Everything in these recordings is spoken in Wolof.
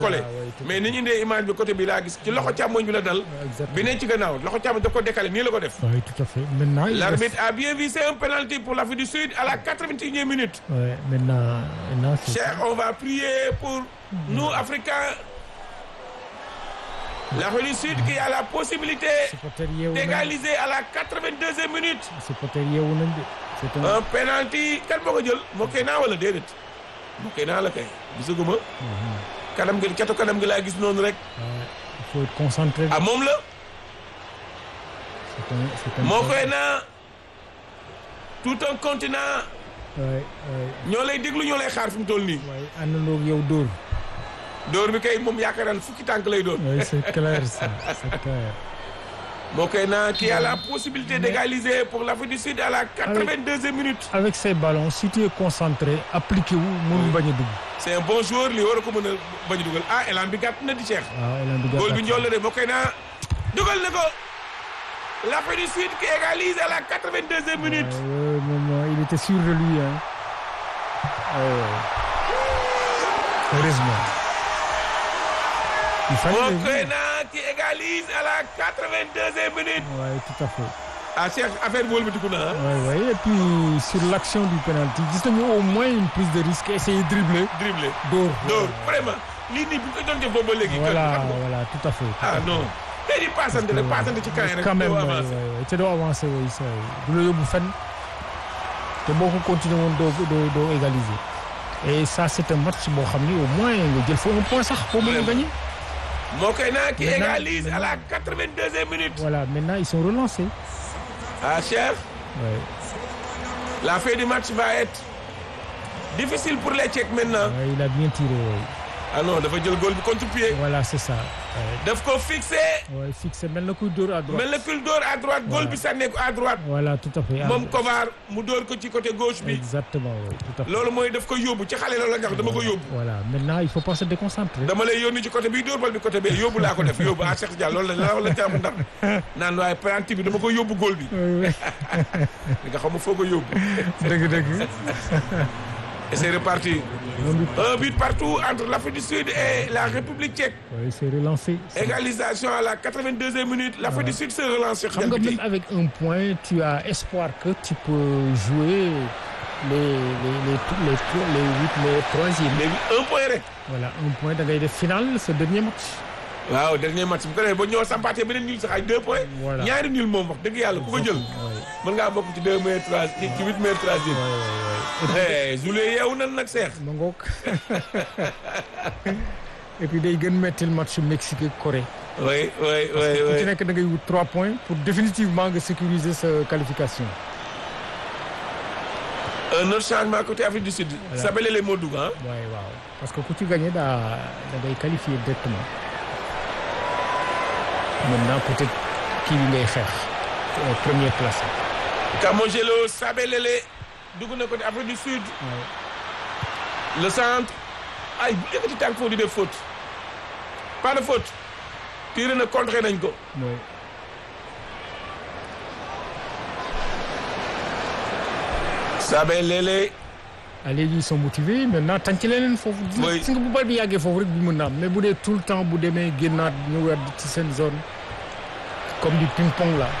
collé oui, tout à mais ni ñu indee image bi côté bi laa gis ci loxo càmmoñ bi la dal exactement. bi ne ci gannaaw loxo càmmoñ daf ko décalé nii la ko def Oui, tout à fait. Maintenant, il l'arbitre a bien vu c'est un penalty pour l'Afrique du Sud à la 81e minute reste- Ouais, maintenant, maintenant c'est Cher, on va prier pour nous Africains l'Afrique du Sud qui a la possibilité supporter yeewu nañ d'égaliser à la 82e minute supporter yeewu nañ de. C'est un un penalty kan moo ko jël moo koy naa wala déedéet moo koy naa la kay gisaguma kanam gi catu kanam gi laa gis noonu rek Ouais, il faut être concentré. ah moom la C'est un, c'est un moo koy naa tout un continent Ouais, ouais. ñoo lay déglu ñoo lay xaar fi mu toll nii waaye àndandoo ak yow dóor. dóor bi kay moom yaakaar naa ne fukki tànk lay doon Oui, c'est clair ça, c'est clair. moo koy naa qui a la possibilité d'égaliser pour l'Afrique du Sud à la 82e minute Avec ces ballons, si tu es concentré, appliqué wu mënul bañ a dugg. c'est un bon joueur li war a ko mën a bañ a dugal ah élan bi gàtt na di Cheikh waaw Elan bi góol bi njool la de moo koy naa dugal na ko l'Afrique du Sud qui égalise à la 82e minute Ouais, moom il était sûr de lui hein. Ouais. Heureusement. Il fallait le moo koy dire. naa qui égalise à la 82e minute Ouais, tout à fait. ah Cheikh affaire bi wëlbatiku na ah Ouais, ouais. Et puis sur l'action du penalty, gis nañu au moins une prise de risque, essayer de dribbler, dribblé dóor. dóor vraiment lii nii bu ko doon def boobu ba léegi Voilà, xam nga voilà, tout à fait. tout à ah fait. non tey di paasante rek paasante ci kaay rek quand même doo ouais, avancé ouais, ouais. te doo avancé oui ça du la yóbbu fenn te boo ko continué woon doo doo doo égaliser et ça c'est un match boo xam ni au moins nga jël fa un point sax pour mën a gagner moo koy naa qui Maintenant- égalise à la 82e minute voilà maintenant ils sont relancés ah Cheikh ouais. la fin du match va être difficile pour les Tchèques maintenant Ouais, il a bien tiré ouais. ah non dafa jël góol bi contre-pied voilà c'est ça ouais. daf ko fixé Ouais, fixé mel na kuy dóor à droite mel na kul dóor à droite góol bi sànnee ko à droite voilà tout à fait moom Kovar mu dóor ko ci côté gauche bi exactement ouais, tout à fait loolu mooy daf ko yóbbu ci xale loolu la nga wax dama ko yóbbu voilà maintenant il faut pas se déconcentrer dama lay yónni ci côté bii dóor bal bi côté bee yóbbu laa ko def yóbbu ah Cheikh Diallo loolu la la la jàmm ndax naan waaye penalty bi dama ko yóbbu góol bi Ouais, ouais. li nga xam foo ko yóbbu dëgg dëgg et c'est reparti Un but. un but partout entre l'Afrique du Sud et la République tchèque Ouais, c'est relancé égalisation à la 82e minute l'Afrique du Sud se relance Cheikh xam nga Diallo même avec un point tu as espoir que tu peux jouer les les les les les, les huit les troisième léegi un point rek voilà un point da ngay def final ce dernier match waaw dernier match bu ko defee ba ñëw sampaatee beneen nul sax ay deux points Voilà. ñaari nul moom wax dëgg yàlla ku ko jël Ouais, mën ngaa bokk ci deux meilleurs trois ci ci huit meilleurs troisième ouais, ouais, ouais. eh Zoulé yeewu nan nag Cheikh ma ngoog et puis day gën mettil match Mexique ak Corée oui oui oui ku ci oui nekk da ngay wut trois points pour définitivement nga sécuriser sa qualification un autre changement côté Afrique du Sud Voilà. Sabelele moo dugg ah waaye waaw parce que ku ci gagné daa da ngay qualifier directement maintenant peut-être kii bi ngay xeex euh, première place Kamojelo Sabelele dugg na côté Afrique du Sud Ouais. le centre ay bu yëkkati tànk foofu di def faute pas de faute tiré na contré nañ ko Ouais. Sabelele ah léegi ils sont motivés maintenant tànc leneen foofu. gis nga Oui. gis nga bu bal bi yàggee foofu rek bi mën na am mais bu dee tout le temps bu demee génnaat ñëwaat ci seen zone comme du ping pong là.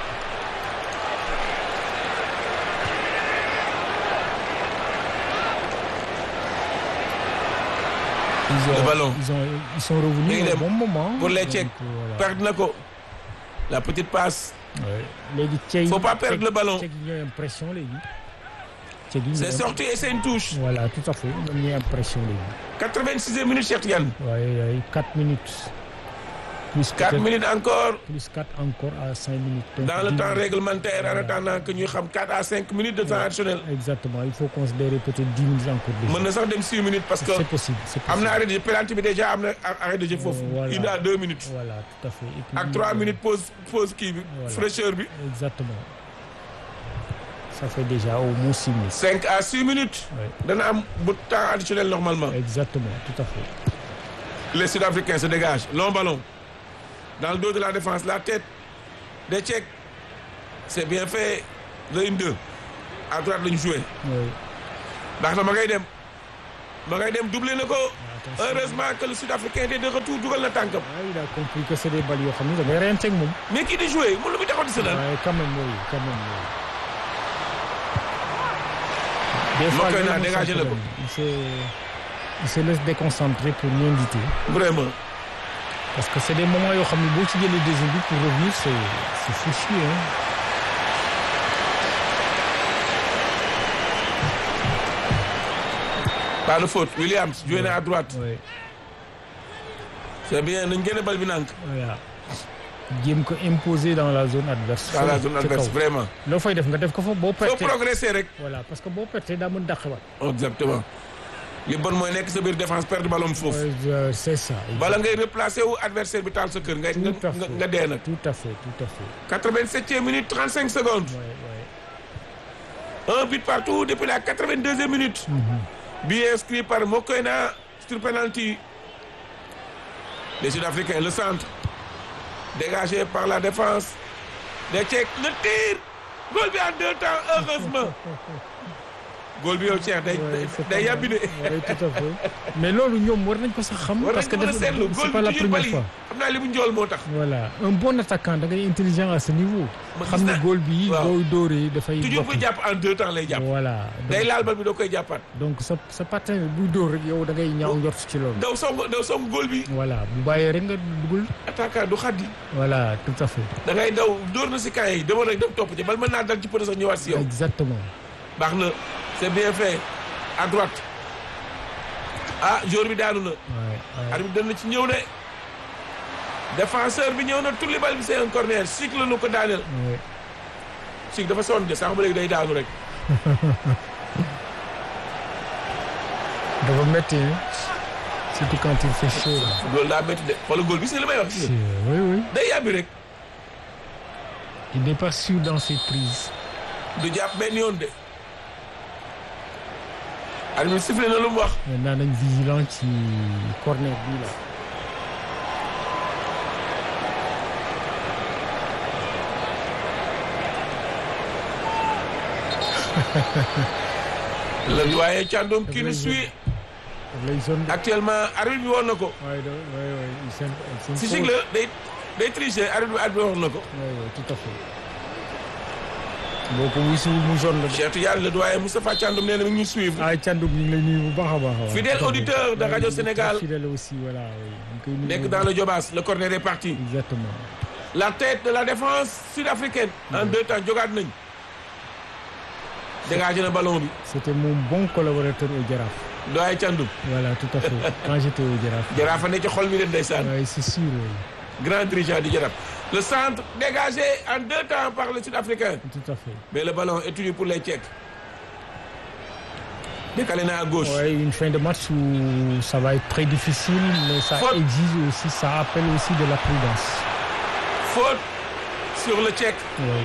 Ils ont, Le ballon. Ils, ont, ils sont revenus Léegi au dem bon moment. pour les Donc, Tchèques. voilà. perdre na ko la petite passe Ouais. léegi Tchèque Faut pas perdre le ballon. Tchèque yi ñooy am pression léegi. Tchèque yi c'est ñooy am- sorti et c'est une touche voilà tout à fait ñoom ñooy am pression léegi. 86e minute Cheikh Tidiane waaye waaye 4 minutes. plus 4 peut-être minutes encore plus 4 encore à 5 minutes. Donc, dans le 10 temps minutes. réglementaire en attendant que ñuy xam 4 à 5 minutes de temps additionnel exactement il faut considérer peut-être 10 minutes encore. déjà. mën na sax dem 6 minutes parce que c'est possible c'est possible. am na arrêt de jeu penalty bi déjà am na arrêt de jeu foofu Voilà. une à deux minutes voilà tout à fait. Et puis, ak 3 euh, minutes pause pause kii bi Voilà. fraîcheur bi exactement. ça fait déjà au moins 6 minutes. 5 à 6 minutes Ouais. dana am bu temps additionnel normalement exactement tout à fait. les Sud-Africains se dégagent long ballon dans le dos de la défense la tête des Tchèques c'est bien fait le 1-2 à droite lañu joué Ouais. ndax na ma ngay dem ma ngay dem doublé na ko Ah, attention. heureusement que le sud-africain était de retour dugal na tànkam Ah, il a compris que c'est des balles yoo xam ne da ngay reyante ak moom. mais kii di joué mun lu muy taxaw di sa waaye quand même oui quand même oui. des fois Mokoena, loolu mooy dégagé son na ko. problème. il se il se laisse déconcentrer pour rien du tout. vraiment parce que c'est des moments yoo xam ne boo ci jëlee deuxième but pour revenir c'est c'est fichu hein. pas de faute Williams joué na à droite Ouais. c'est bien nañ génne bal bi nànk voilà jéem ko imposer dans la zone adverse. dans la zone ca adverse kaw. vraiment loo fay def nga def ko fa boo faut perte. progresser rek voilà parce que boo perte daa mën dàqewaat. exactement li bon mooy nekk sa biir défense perdre ballon foofu Ouais, je- c'est ça. bala ngay replacer wu adversaire bi taal sa kër nga Tout à nga fait. nga dee nag tout à fait tout à fait. 87e minute 35 secondes Ouais, ouais. un but partout depuis la 82e minute but inscrit par Mokoena sur penalty les Sud-Africains le centre dégagé par la défense des Tchèques le tir goal bi en deux temps heureusement goal bi yow Cheikh day Ouais, c'est day pas yàbbi de mal. Ouais, tout à fait. mais loolu ñoom war nañ ko sax xam. war parce que nañ ko mën a def- seetlu c'est goal pas bi la toujours première bali fois. xam naa li mu njool moo tax voilà un bon attaquant da ngay intelligent à ce niveau. Ma xam gis ne naa- góol bi waaw. booy dóoree dafay. toujours bokk. buy jàpp en deux temps lay jàpp voilà day donc, laal bal bi doo koy jàppaat donc sa sa partenaire buy dóor rek yow da ngay ñaaw njort ci loolu. daw song daw song goal bi voilà bu bàyyee rek nga dugul. attaquant du xaddi voilà tout à fait. da ngay daw dóor na si camp yi demoon rek dem topp ci bal mën naa dal ci pëne sax ñëwaat si yow exactement. baax na c'est bien fait à droite ah joueur bi daanu na Ouais, ouais. arbitre dana ci ñëw ne défenseur bi ñëw na tulli bal bi c'est un corner cycle nu ko daaneel Ouais. cycle dafa sonn de sax ba léegi day daanu rek dafa métti hein. surtout quand il fait chaud là. loolu daa métti de xoolal góol bi si li may wax C'est- si oui oui. day yàbbi rek il n'est pas sûr dans ses prises. du jàpp benn yoon de arbitre sifflé na lu mu wax maintenant nañ vigilant ci corner bii la. la waaye Thiandoum qui nous lay suit daf lay zone de. actuellement arbitre bi woon na ko waaye da waaye waaye il s'im- il si s'impose. cycle day day tricher arbitre bi arbitre bi woon na ko waaye waaye tout à fait. boo ko wisiwul mu zone la de. Cheikh Tidiane le doyen Moustapha Thiandoum nee na mi ngi ñuy suivre ah Thiandoum ñu ngi lay nuyu bu baax a baax a baax. Fidèle Tout à fait. auditeur de Ouais, Radio il est Sénégal. très Fidèle aussi voilà oui. ñu koy nuyu nekk bu dans baax. le Jobas le corner est parti exactement. la tête de la défense sud-africaine en deux temps jogaat nañ dégagé na ballon bi c'était mon bon collaborateur au Jaraaf. doyen Thiandoum voilà tout à fait quand j'étais au Jaraaf. Jaraaf a ne ci xol mi leen ndeysaan waaye c'est sûr oui. grand dirigeant du Jaraaf le centre dégagé en deux temps par le sud-africain tout à fait. mais le ballon est tenu pour les Tchèques décalé na à gauche Ouais, une fin de match où ça va être très difficile, mais ça Faute. exige aussi, ça appelle aussi de la prudence. faute sur le Tchèque Oui.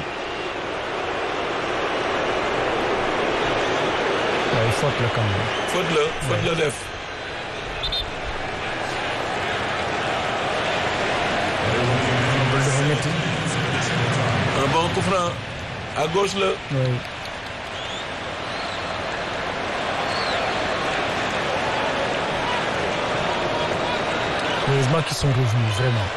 Ouais, faute là quand même. faute la faute la def Loolu dafa métti. un bon coup franc à gauche la Oui. Heureusement qu'ils sont revenus, vraiment.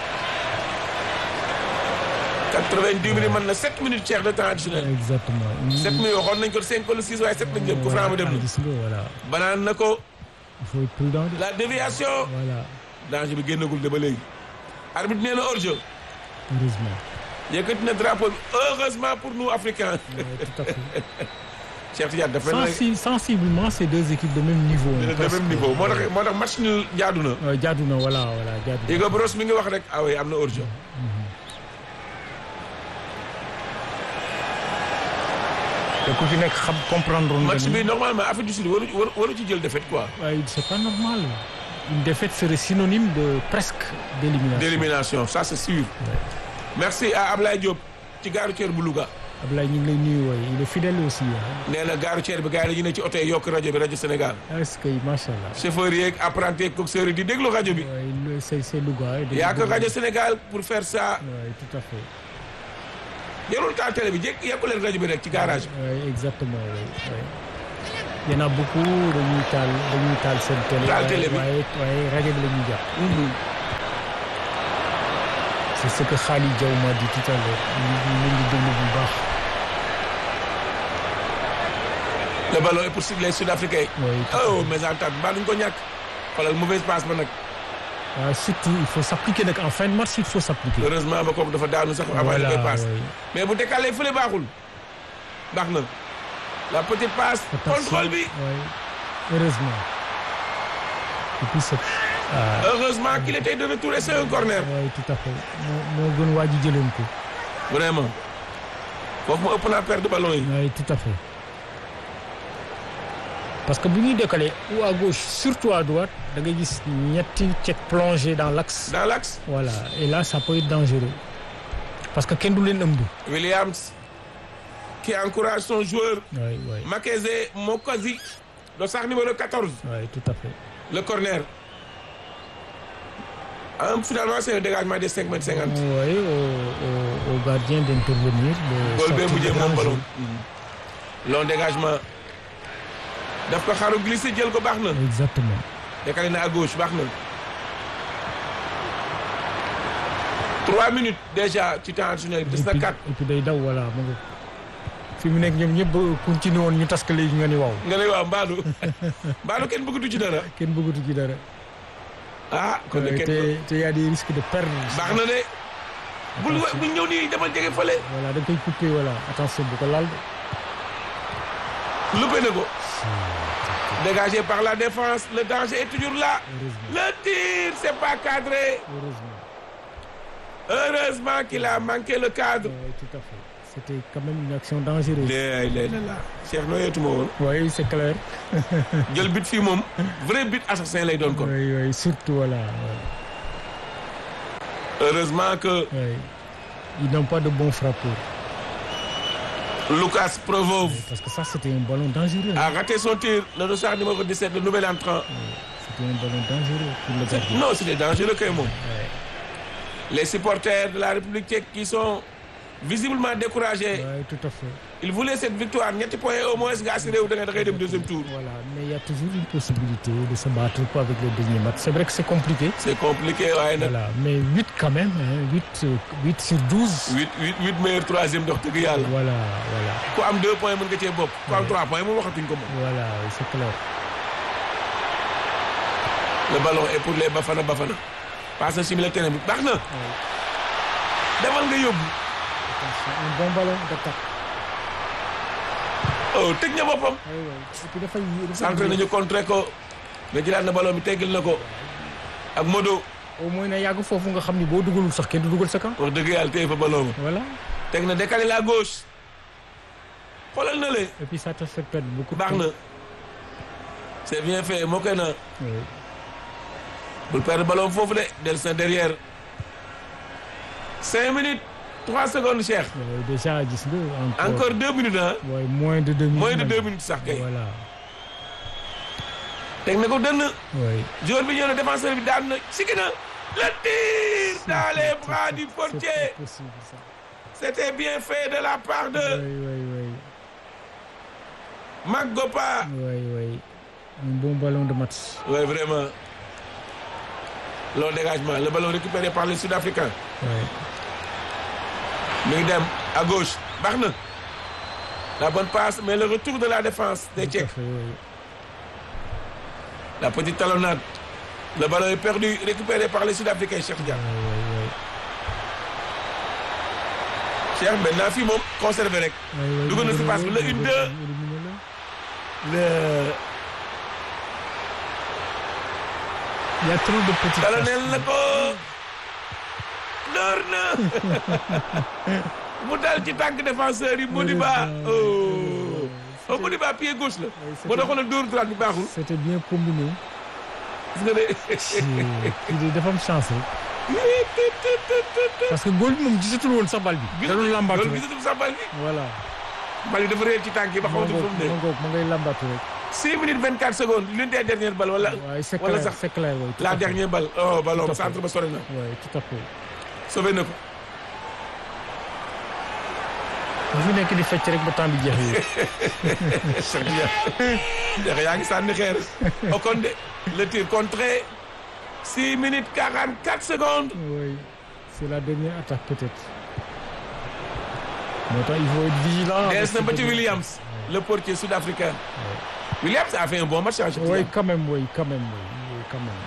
90 minutes mën na 7 minutes Cheikh de temps additionnel Exactement. 7 minutes waxoon nañ ko 5 wala 6 waaye 7 lañ jëm coup franc ba dem na Gis nga, voilà. banaan na ko Il faut être prudent. de- la déviation Voilà. danger bi génnagul de ba léegi arbitre nee na hors-jeu Heureusement. yëkkati na drapeau bi heureusement pour nous africains Ouais, tout à fait. Cheikh Tidiane dafa mel Sensi- sensiblement, c'est deux équipes de même niveau. ne de presque. même niveau moo tax moo tax match nul jaadu na Euh, jaadu na voilà voilà jaadu na. Hugo Bross mi ngi wax rek ah oui am na hors-jeu te ku ci nekk xam comprendre nga match ni- bi normalement Afrique du Sud waru waru waru ci jël défaite quoi waaye c'est pas normal. Une défaite serait synonyme de presque d'élimination. d'élimination ça c'est sûr merci à Ablaye Diop ci gaaru ceer bu Louga Ablaye ñu ngi lay nuyu waaye il est fidèle aussi ah. nee na gaaru ceer bi gars yi dañu ne ci oto yi yokk rajo bi rajo Sénégal est-ce que macha allah. chauffeur yeeg apprenti yeeg coxeur yi di déglu rajo bi waaye le- c'est c'est Louga. Il y a que Radio Sénégal pour faire ça waaye tout à fait. jarul taal télé bi jékki yekku leen rajo bi rek ci garage bi waaye exactement oui oui. y en a beaucoup dañuy taal dañuy taal seen télé. Taal télé bi. waaye waaye rajo bi la ñuy jàpp. c'est ce que Khalid Diaw m'a dit tout à l'heure ñu ñu ngi déglu bu baax. le ballon est pour les Sud-Africains. Oui, tout à oh mais en tant que duñ ko ñàkk. xoolal mauvaise passe ba nag. waaw surtout il faut s'appliquer nag en fin de match il faut s'appliquer. heureusement ba kooku dafa daanu sax avant Voilà, li koy passe. oui. mais bu décalé fële baaxul. baax na. la petite passe. Attention, contrôle bi. oui. heureusement. et puis c'est. ah, heureusement qu'il était de retour et c'est un corner. oui tout à fait moo moo gën waa ji jëloon ko. vraiment. foofu mu ëpp naa perdre ballon yi. oui tout à fait. parce que bu ñuy décaler ou à gauche surtout à droite da ngay gis ñetti cek plongé dans l'axe dans l'axe. voilà et là ça peut être dangereux parce que kenn du leen ëmb. Williams. qui encourage son joueur. oui oui Makeze Mokosi. le sac numéro 14. oui tout à fait. le corner. Ah, finalement c'est un dégagement de 5 mètres 50. oui au au au gardien d'intervenir. de Goal bee sortir mujjee de moom danger. ballon. long dégagement. daf ko xaru glissé jël ko baax na. exactement. décalé na à gauche baax na. trois minutes déjà ci temps additionnel bi des na et puis quatre. et puis day daw voilà mu ngi fi mu nekk ñoom ñëpp continué woon ñu tas ko léegi nga ni waaw nga ne waaw Mbadou Mbadou kenn bëggatu ci dara. kenn bëggatu ci dara. ah kon de te kenn te y a des risques de perdre. baax na de. bul wa- bul ñëw nii demal jege fële. voilà da nga koy coupé voilà attention bu ko laal de. loupé na ko. dégagé par la défense le danger est toujours là. heureusement le tir c'est pas cadré. heureusement. heureusement qu'il a manqué le cadre. oui tout à fait c'était quand même une action dangereuse. léegi léegi la Cheikh nooyeetuma woon. oui c'est clair. jël but fii moom vrai but assassin lay doon kon. oui oui surtout voilà. oui. heureusement que oui. ils n'ont pas de bons frappeurs. Lucas Provov parce que ça c'était un ballon dangereux. a raté son tir le dossard numéro 17 le nouvel entrant. c'était un ballon dangereux pour le gardien. non c'était dangereux kay moom. oui les supporters de la République tchèque qui sont visiblement découragés. oui tout à fait. ils voulaient cette victoire ñetti points au moins nga assuré wu da ngay da ngay dem deuxième tour. Voilà, mais il y a toujours une possibilité de se battre quoi avec le dernier match. C'est vrai que c'est compliqué. c'est compliqué waaye nag. Voilà, mais 8 quand même, hein, 8, euh, 8 sur 12. huit huit huit meilleurs troisième dox dëgg yàlla. Voilà, voilà, ku am deux points mën nga cee bokk. ku am trois points moom waxatuñ ko moom. voilà, c'est clair. le ballon est pour les Bafana Bafana. passe na si milieu terrain bi baax na. Oui. demal nga yóbbu. Attention, un bon ballon d'attaque. oh tëj na boppam. Oui, oui. Et puis dafay dafay centre nañu contré ko. nga jëlaat na ballon bi teggil na ko. ak Modo. au moins na yàgg foofu nga xam ni boo dugalul sax kenn du dugal sa camp. wax dëgg yàlla téye fa ballon ba. Voilà. teg na décalé la gauche. xoolal na le. Et puis ça te fait perdre beaucoup de baax temps. na. c'est bien fait moo koy na. Oui. bul perdre ballon foofu de del sa derrière. cinq minutes trois secondes Cheikh. Oui, déjà gis nga encore. encore deux minutes ah. Ouais, moins de deux minutes. moins de même. deux minutes sax kay. Voilà. teg na ko dënn. Oui. joueur bi ñëw na défenseur bi daan na sigi na. le tir dans les bras du portier. C'est pas possible ça. c'était bien fait de la part de Oui, oui, oui. Magopa. Oui, oui. Un bon ballon de match. oui vraiment. long dégagement le ballon récupéré par les Sud-Africains. Oui. mi ngi dem à gauche baax na. la bonne passe mais le retour de la défense des Tout à Tchèques. fait, oui. La petite talonnade. Le ballon est perdu, récupéré par les Sud-Africains, Cheikh Dia. Oui, oui, Cheikh maintenant fii moom conservé rek. oui. Oui, oui. Dugg na si passe bi, le une, deux. Le... Il y a trop de petites talonnel na ko. door na. mu dal ci tànk défenseur yi Modiba. oh. oh Modiba pied gauche la. boo doon xoolal dóor droite bi baaxul. C'était bien combiné. gis nga de. kii de dafa am chance rek. parce que góol bi moom gisatul woon sax bal bi. da doon lambatu loolu rek. gisatul sax bal bi. voilà. bal bi dafa réer ci tànk yi ba ma xamatul fu ngoog mu ma ne. ngoog ma ngay lambatu rek. 6 minutes 24 secondes l'une des dernières balles wala. waaye c'est wala clair sax c'est clair oui. tout la à fait. dernière balle oh ballon Tout à fait. centre ba sori na. Oui, tout à fait. sauvé na ko. bu fi nekk di fecc rek ba temps bi jeex yi. Cheikh yaa ngi sànni xeer Ocon de le tir contré six minutes quarante quatre secondes. oui c'est la dernière attaque peut-être. moo tax il faut être vigilant. des na ba ci Williams le portier sud-africain. Williams a fait un bon match. oui quand même oui quand même oui quand même.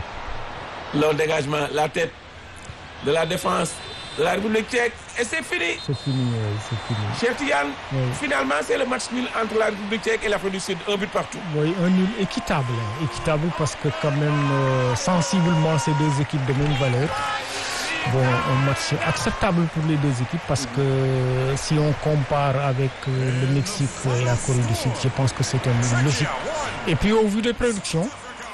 long dégagement la tête de la défense de la République tchèque et c'est fini. c'est fini oui c'est fini. Cheikh Tidiane. Oui. finalement c'est le match nul entre la République tchèque et l'Afrique du Sud un but partout. Oui, un nul équitable, hein, équitable parce que quand même euh, sensiblement ces deux équipes de même valeur. Bon, un match acceptable pour les deux équipes parce que si on compare avec euh, le Mexique et la Corée du Sud, je pense que c'est un nul logique. Et puis au vu des prédictions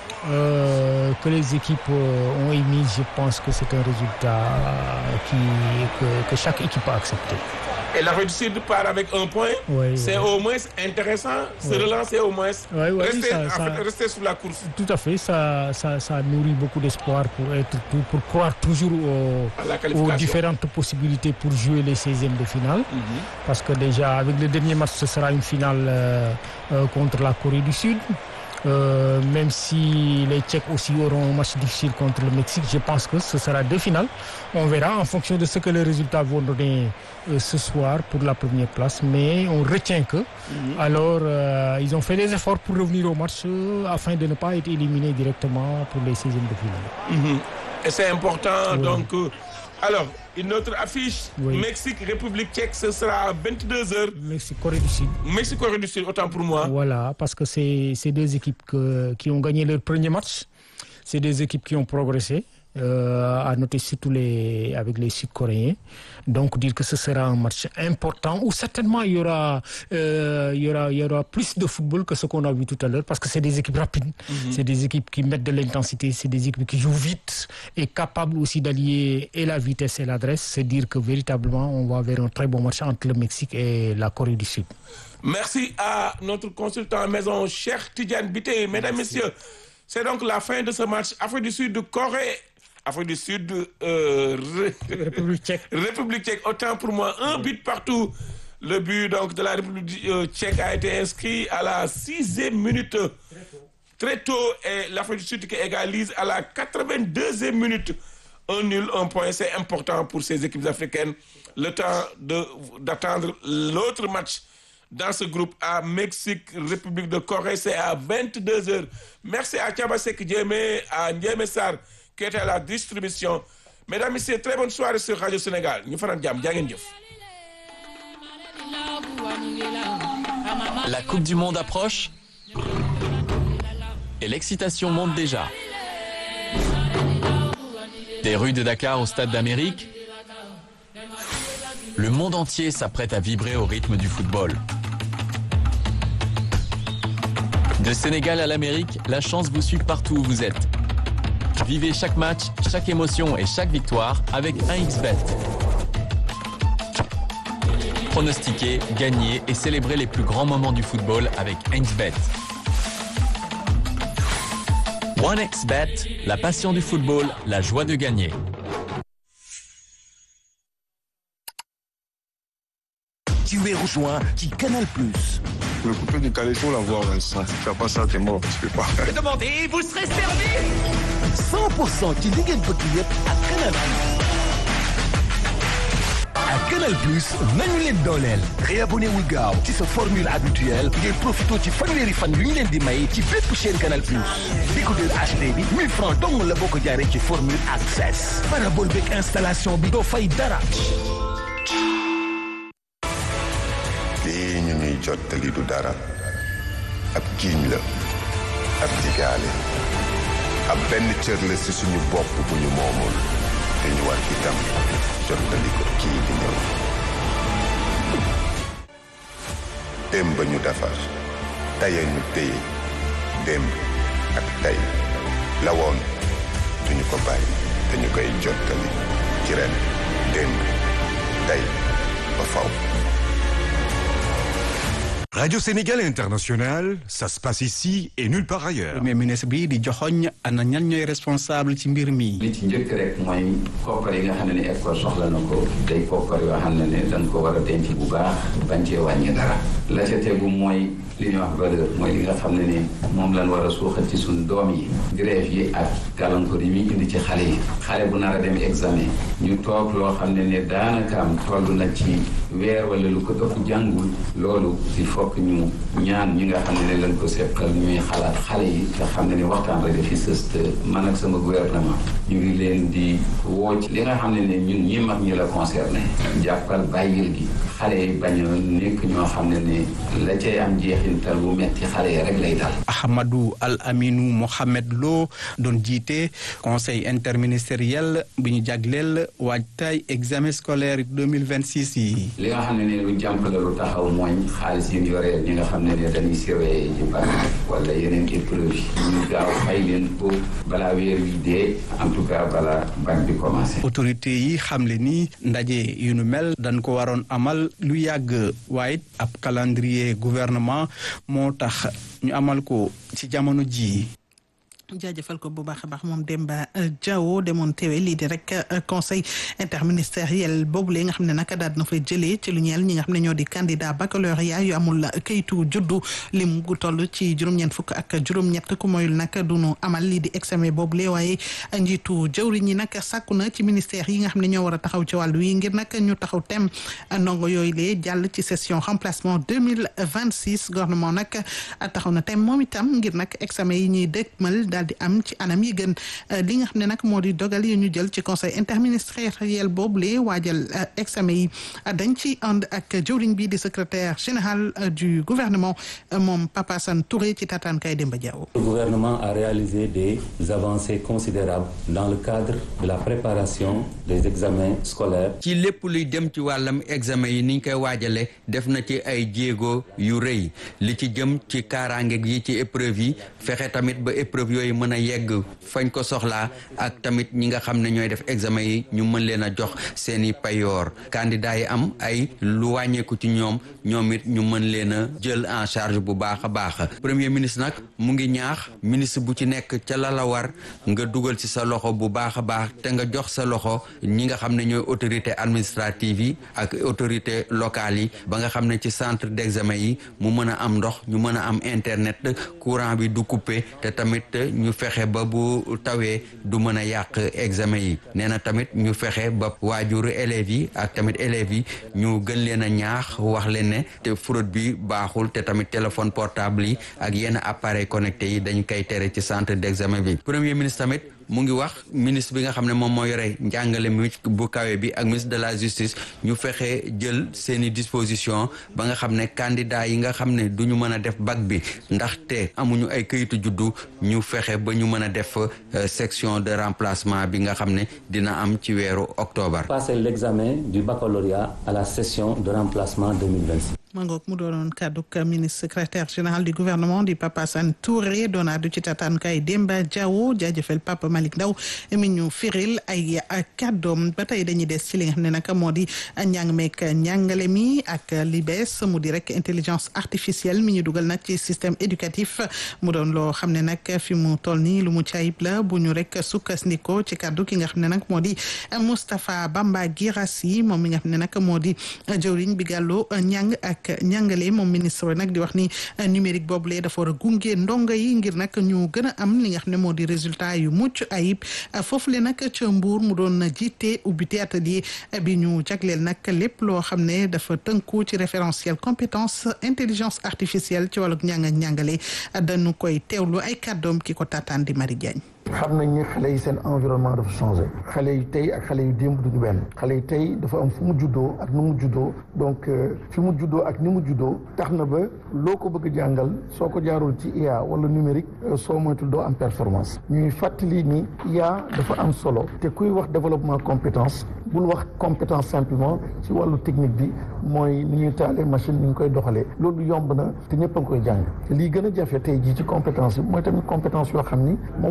euh, que les équipes euh, ont émises, je pense que c'est un résultat qui, que, que chaque équipe a accepté. Et l'Afrique du Sud part avec un point. Oui, c'est oui. au moins intéressant. Se Oui. relancer au moins. Oui, oui, rester, ça- en ça- fait, rester sous la course. Tout à fait, ça, ça, ça nourrit beaucoup d'espoir pour être tout- pour croire toujours au- À la aux qualification. différentes possibilités pour jouer les 16e de finale. Parce que déjà, avec le dernier match, ce sera une finale euh, euh, contre la Corée du Sud. Euh, même si les Tchèques aussi auront un match difficile contre le Mexique, je pense que ce sera deux finales. On verra en fonction de ce que les résultats vont donner euh, ce soir pour la première place. Mais on retient que, alors, euh, ils ont fait des efforts pour revenir au match euh, afin de ne pas être éliminés directement pour les 16e de finale. Mhm. Et c'est important. Oui. Donc, euh, alors, une autre affiche. Oui. Mexique, République tchèque, ce sera à 22h. Mexique, Corée du Sud. Mexique, Corée du Sud, autant pour moi. Voilà, parce que c'est c'est deux équipes que- qui ont gagné leur premier match. C'est des équipes qui ont progressé. euh, à noter surtout les, avec les Sud-Coréens. Donc dire que ce sera un match important où certainement il y aura, euh, il y aura, il y aura plus de football que ce qu'on a vu tout à l'heure parce que c'est des équipes rapides, c'est des équipes qui mettent de l'intensité, c'est des équipes qui jouent vite et capables aussi d'allier et la vitesse et l'adresse. C'est dire que véritablement on va vers un très bon match entre le Mexique et la Corée du Sud. Merci à notre consultant à maison, cher Tidiane Bité. Mesdames, Messieurs, c'est donc la fin de ce match. Afrique du Sud, Corée. Afrique du Sud, euh, Ré- République tchèque. République tchèque, autant pour moi, un but partout. Le but donc de la République euh, tchèque a été inscrit à la sixième minute. Très tôt, et l'Afrique du Sud qui égalise à la 82e minute. Un nul, un point, c'est important pour ces équipes africaines. Le temps de- d'attendre l'autre match dans ce groupe à Mexique, République de Corée, c'est à 22h. Merci à Tchabasek Djemé, à Ndiémé Sarr, qui était à la distribution. Mesdames, Messieurs, très bonne soirée sur Radio Sénégal. Ñu fanan jàmm jaa ngeen jëf. La Coupe du Monde approche et l'excitation monte déjà. Des rues de Dakar au Stade d'Amérique, le monde entier s'apprête à vibrer au rythme du football. De Sénégal à l'Amérique, la chance vous suit partout où vous êtes. Vivez chaque match, chaque émotion et chaque victoire avec 1xBet. Pronostiquer, gagner et célébrer les plus grands moments du football avec 1xBet. 1xBet, la passion du football, la joie de gagner. Tu es rejoint qui Canal Plus. Le coupé du calais, faut l'avoir, Vincent. Si tu fais pas ça, t'es mort. Tu peux pas. 100% ci li ngeen bëgg yëpp ak Canal Plus. ak Canal Plus nañu leen dooleel. réabonné wu gaaw ci sa formule habituelle ngeen profité ci fanweeri fan yu ñu leen di may ci bépp chaîne Canal Plus. décodeur HD bi 1000 francs dong la boo ko jaaree ci formule access. parabole beeg installation bi doo fay dara. lii ñu ñuy jottali du dara ab jiiñ la ab digaale ab benn cër la ci suñu bopp bu ñu moomul te ñu war itam jottali ko kii di ñëw démb ñu defar taya ñu téye démb ak tey la woon duñu ko bàyyi te ñu koy jottali ci ren démb tey ba faw Radio Sénégal International, ça se passe ici et nulle part ailleurs. premier ministre bi di joxoñ ana ñan ñooy responsable ci mbir mi. li ci njëkk rek mooy koppar yi nga xam ne ni école soxla na ko day koppar yoo xam ne ne dañ ko war a denc bu baax bañ cee wàññi dara la ca tegu mooy li ñuy wax valeur mooy li nga xam ne ni moom lañ war a suuxat ci suñ doom yi grève yi ak gàllankoor yi muy indi ci xale yi xale bu nar a dem examen ñu toog loo xam ne ne daanaka am toll na ci weer wala lu ko ëpp jàngul loolu il faut que ñu ñaan ñi nga xam ne ne lañ ko seqal ñuy xalaat xale yi nga xam ne ni waxtaan rek fi sës te man ak sama gouvernement ñu ngi leen di woo ci li nga xam ne ne ñun ñi mag ñi la concerné jàppal bàyyil gi xale yi bañ a nekk ñoo xam ne ne la cay am jeexintal bu metti xale yi rek lay dal Ahmadou Al Aminou Mohamed Lo doon jiite conseil interministériel bi ñu jagleel waajtaay examen scolaire 2026 yi. li nga xam ne ne lu jàmp la lu taxaw mooy xaalis yi ñu yoreel ñi nga xam ne ne dañuy surveiller ci bac wala yeneen épreuve yi ñu gaaw fay leen ko balaa weer wi dee en tout cas balaa bac bi commencé autorité yi xamle ni ndaje yu nu mel dañ ko waroon amal lu yàgg waaye ab calendrier gouvernement moo tax ñu amal ko ci jamono ji jaajëfal ko bu baax a baax moom Demba Diawo demoon teewe lii di rek conseil interministériel boobu lee nga xam ne naka daal na fay jëlee ci lu ñeel ñi nga xam ne ñoo di candidat baccalauréat yu amul kayitu juddu lim gu toll ci juróom-ñeent fukk ak juróom-ñett ku moyul nag du nu amal lii di examen boobu lee waaye njiitu jëwriñ ñi nag sàkku na ci ministère yi nga xam ne ñoo war a taxaw ci wàllu yi ngir nag ñu taxaw tem ndongo yooyu lee jàll ci session remplacement 2026 gouvernement nag taxaw na tem moom itam ngir nag examen yi ñuy dëgmal daal di am ci anam yi gën li nga xam ne nag moo di dogal yi ñu jël ci conseil interministériel boobu lee waajal examen yi dañ ci ànd ak jëwriñ bi di secrétaire général du gouvernement moom Papa San Touré ci tataan kay Demba Diaw Le gouvernement a réalisé des avancées considérables dans le cadre de la préparation des examens scolaires. ci lépp luy dem ci wàllam examen yi niñ koy waajale def na ci ay jéego yu rëy li ci jëm ci kaaraange gi ci épreuve yi fexe tamit ba épreuve yooyu mën a yegg fañ ko soxlaa ak tamit ñi nga xam ne ñooy def examen yi ñu mën leen a jox seeni payoor candidat yi am ay lu wàññeeku ci ñoom ñoom it ñu mën leen a jël en charge bu baax a baax premier ministre nag mu ngi ñaax ministre bu ci nekk ca la la war nga dugal ci sa loxo bu baax a baax te nga jox sa loxo ñi nga xam ne ñooy autorité administrative yi ak autorité locale yi ba nga xam ne ci centre d'examen yi mu mën a am ndox ñu mën a am internet courant bi du coupé te tamit ñu fexe ba bu tawee du mën a yàq examen yi nee na tamit ñu fexe ba waajuru élèves yi ak tamit élèves yi ñu gën leen a ñaax wax leen ne te fraude bi baaxul te tamit téléphone portable yi ak yenn appareil connecté yi dañ koy tere ci centre d'examen bi premier ministre tamit mu ngi wax ministre bi nga xam ne moom moo yore njàngale mi bu kawe bi ak ministre de la justice ñu fexe jël seeni disposition ba nga xam ne candidat yi nga xam ne du ñu mën a def bac bi ndaxte amuñu ay këyitu juddu ñu fexe ba ñu mën a def section de remplacement bi nga xam ne dina am ci weeru octobre. Passer l'examen du baccalauréat à la session de remplacement 2026. mangook mu doonoon kàdduk ministre secrétaire général du gouvernement di Papa San Touré doon addu ci tataan kay Demba Diawo jaajëfal Papa Malick Ndaw mi ñu firil ay kàddoom ba tey dañuy des ci li nga xam ne nag moo di njàng meek njàngale mi ak li bees mu di rek intelligence artificielle mi ñu dugal nag ci système éducatif mu doon loo xam ne nag fi mu toll nii lu mu caayib la bu ñu rek sukkandikoo ci kàddu ki nga xam ne nag moo di Moustapha Bamba Guirassi moom mi nga xam ne nag moo di jëwriñ bi gàllu njàng ak njàngale moom ministre nag di wax ni numérique boobule dafa war a gunge ndongo yi ngir nag ñu gën a am li nga xam ne moo di résultat yu mucc ayib foofu le nag ca Mbour mu doon jiite ubbite atelier bi ñu jagleel nag lépp loo xam ne dafa tënku ci référentiel compétence intelligence artificielle ci wàllug njàng ak njàngale dañu koy teewlu ay kàddoom ki ko taataan di Marie Diagne xam nañ ni xale yi seen environnement dafa changé xale yi tey ak xale yi démb duñu benn xale yi tey dafa am fu mu juddoo ak ni mu juddoo donc fi mu juddoo ak ni mu juddoo tax na ba loo ko bëgg a jàngal soo ko jaarul ci IA wala numérique soo moytul doo am performance ñuy fàttali ni IA dafa am solo te kuy wax développement compétence bul wax compétence simplement ci wàllu technique bi mooy ni ñuy taalee machine ni ñu koy doxalee loolu yomb na te ñëpp a ngi koy jàng te lii gën a jafe tey jii ci compétence bi mooy tamit compétence yoo xam ni moom mooy luy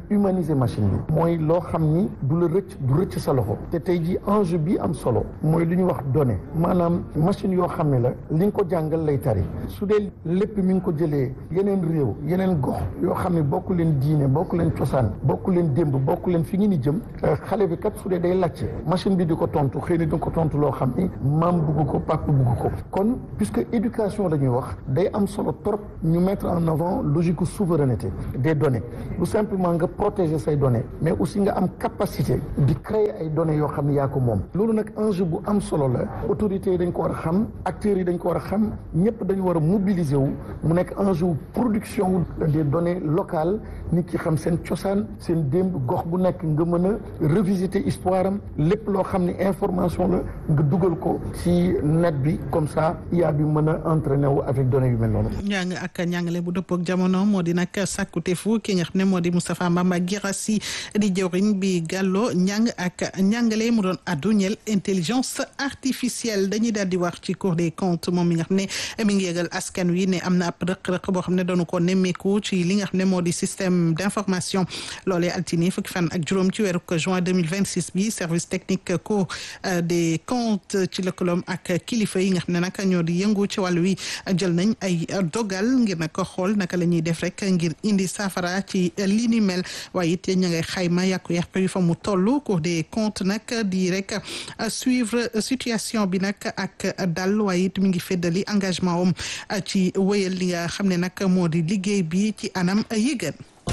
humaniser machine bi mooy loo xam ni du la rëcc du rëcc sa loxo te tey ji enjeu bi am solo mooy lu ñuy wax données maanaam machine yoo xam ne la li nga ko jàngal lay tari su dee lépp mi ngi ko jëlee yeneen réew yeneen gox yoo xam ne bokk leen diine bokk leen cosaan bokk leen démb bokk leen fi ngi ni jëm xale bi kat su dee day làcce machine bi di ko tontu xëy na di ko tontu loo xam ni maam bugg ko papa bugg ko kon puisque éducation la ñuy wax day am solo trop ñu mettre en avant logique souveraineté des données lu simplement nga protéger say données mais aussi nga am capacité di créer ay données yoo xam ne yaa ko moom loolu nag enjeu bu am solo la autorités yi dañ ko war a xam acteurs yi dañ ko war a xam ñëpp dañu war a mobiliser wu mu nekk enjeu production des données locales nit ki xam seen cosaan seen démb gox bu nekk nga mën a revisiter histoire am lépp loo xam ne information la nga dugal ko ci net bi comme ça IA bi mën a entraîner wu avec données yu mel noonu. njàng ak njàngale bu dëppook jamono moo di nag sàkkuteefu ki nga xam ne moo di Moustapha Mbamba Guirassi di jëwriñ bi gàlloo njàng ak njàngale mu doon addu ñeel intelligence artificielle dañuy daal di wax ci Cour des comptes moom mi nga xam ne mi ngi yëgal askan wi ne am na ab rëq-rëq boo xam ne doonu ko nemmeeku ci li nga xam ne moo di système d'information loolee altine fukki fan ak juróom ci weeru juin 2026 bi service technique Cour des comptes ci lëkkaloom ak kilifa yi nga xam ne nag ñoo di yëngu ci wàllu wi jël nañ ay dogal ngir nag xool naka la ñuy def rek ngir indi saafara ci li ni mel waaye it ña ngay xayma yàqu-yàqu yi fa mu toll Cour des comptes nag di rek suivre situation bi nag ak dal waaye it mi ngi feddali engagement am ci wéyal li nga xam ne nag moo di liggéey bi ci anam yi gën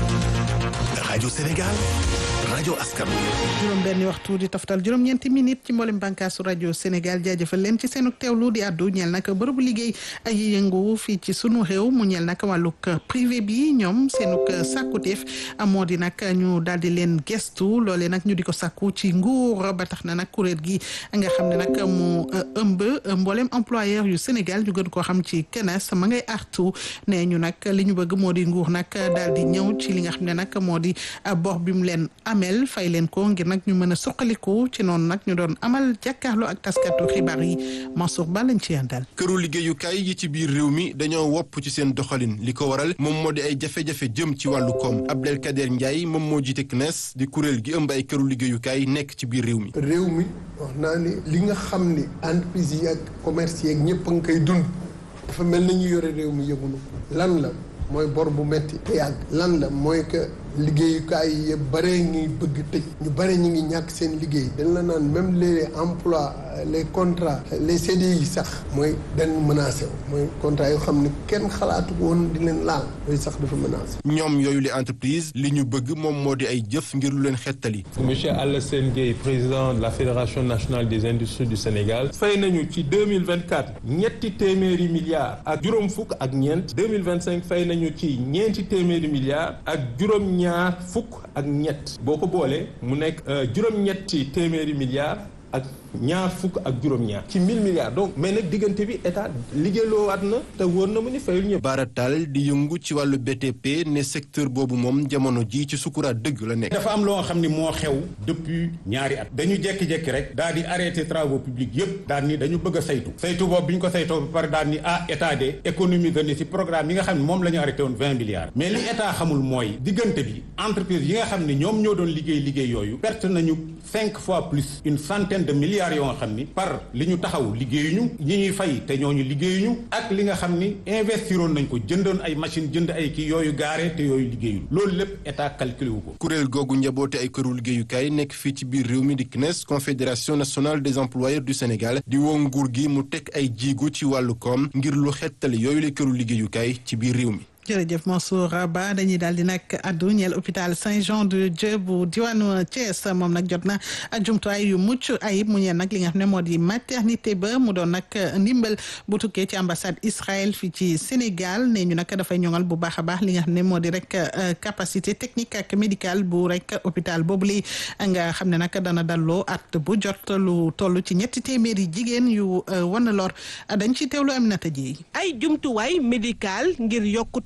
rajo Sénégal rajo askan juróom benni waxtu di toftal juróom-ñeenti minute ci mboolem bànkaasu rajo Sénégal jaajëfal leen ci seenu teewlu di àddu ñeel nag bërëbu liggéey ay yëngu fii ci sunu réew mu ñeel nag wàllug privé bi ñoom seenug sàkkuteef moo di nag ñu daal di leen gestu loolee nag ñu di ko sàkku ci nguur ba tax na nag kuréel gi nga xam ne nag mu ëmb mboolem employeur yu Sénégal ñu gën koo xam ci kenes ma ngay artu ne ñu nag li ñu bëgg moo di nguur nag daal di ñëw ci li nga xam ne nag moo di bor bi mu leen amel fay leen ko ngir nag ñu mën a suqaliku ci noonu nag ñu doon amal jàkkaarloo ak taskatu xibaar yi Mansour Ba lañ ci yàndal këru liggéeyukaay yi ci biir réew mi dañoo wopp ci seen doxalin li ko waral moom moo di ay jafe-jafe jëm ci wàllu koom Abdelkader Ndiaye moom moo jiite CNES di kuréel gi ëmb ay këru liggéeyukaay nekk ci biir réew mi réew mi wax naa ni li nga xam ni entreprise yi ak commerce yi ak ñëpp a nga koy dund dafa mel na ñu yore réew mi yëgunu lan la mooy bor bu metti te yàgg lan la mooy que liggéeyukaay yi yëpp bare ngi bëgg tëj ñu bare ñu ngi ñàkk seen liggéey dañ la naan même les emplois les contrats les CDI yi sax mooy dañ menacé wu mooy contrat yoo xam ne kenn xalaatu woon di leen laal yooyu sax dafa menacé ñoom yooyu les entreprises li ñu bëgg moom moo di ay jëf ngir lu leen xettali monsieur Alassane Gueye président de la fédération nationale des industries du Sénégal fay nañu ci 2024 ñetti téeméeri milliards ak juróom fukk ak ñeent 2025 fay nañu ci ñeenti téeméeri milliards ak juróom ñaar fukk ak ñett boo ko boolee mu nekk juróom-ñetti téeméeri milliards ak ñaar fukk ak juróom-ñaar ci mille milliards donc mais nag diggante bi état liggéeyloo waat na te wóor na mu ni fayul ñëpp. Baratal di yëngu ci wàllu BTP ne secteur boobu moom jamono ji ci sukuraat dëgg la nekk. dafa am loo xam ni moo xew depuis ñaari at dañu jékki-jékki rek daal di arrêté travaux publics yëpp daal ni dañu bëgg a saytu saytu boobu bi ñu ko saytoo ba pare daal ni ah état de économie que ni ci programme yi nga xam ne moom la ñu arrêté woon vingt milliards mais li état xamul mooy diggante bi entreprise yi nga xam ne ñoom ñoo doon liggéey liggéey yooyu perte nañu cinq fois plus une centaine de milliards yoo nga xam ni par li ñu taxaw liggéeyuñu ñi ñuy fay te ñooñu liggéeyuñu ak li nga xam ni investiroon nañ ko jëndoon ay machine jënd ay kii yooyu gaare te yooyu liggéeyul loolu lépp état calculé wu ko kuréel googu njaboote ay këru liggéeyukaay nekk fii ci biir réew mi di CNES confédération nationale des employeurs du Sénégal di woo nguur gi mu teg ay jiigu ci wàllu koom ngir lu xettali yooyu la këru liggéeyukaay ci biir réew mi jërëjëf Mansour Ba dañuy daal di nag addu ñeel hôpital Saint-Jean-de-Dieu bu diwaanu Thiès moom nag jot na jumtuwaay yu mucc ayib mu ñeel nag li nga xam ne moo di maternité ba mu doon nag ndimbal bu tukkee ci ambassade Israël fii ci Sénégal ne ñu nag dafay ñoŋal bu baax a baax li nga xam ne moo di rek capacité technique ak médicale bu rek hôpital boobu li nga xam ne nag dana dalloo at bu jot lu toll ci ñetti téeméeri jigéen yu wan lor dañ ci teewlu Aminata Dieye ay jumtuwaay médical ngir yokkute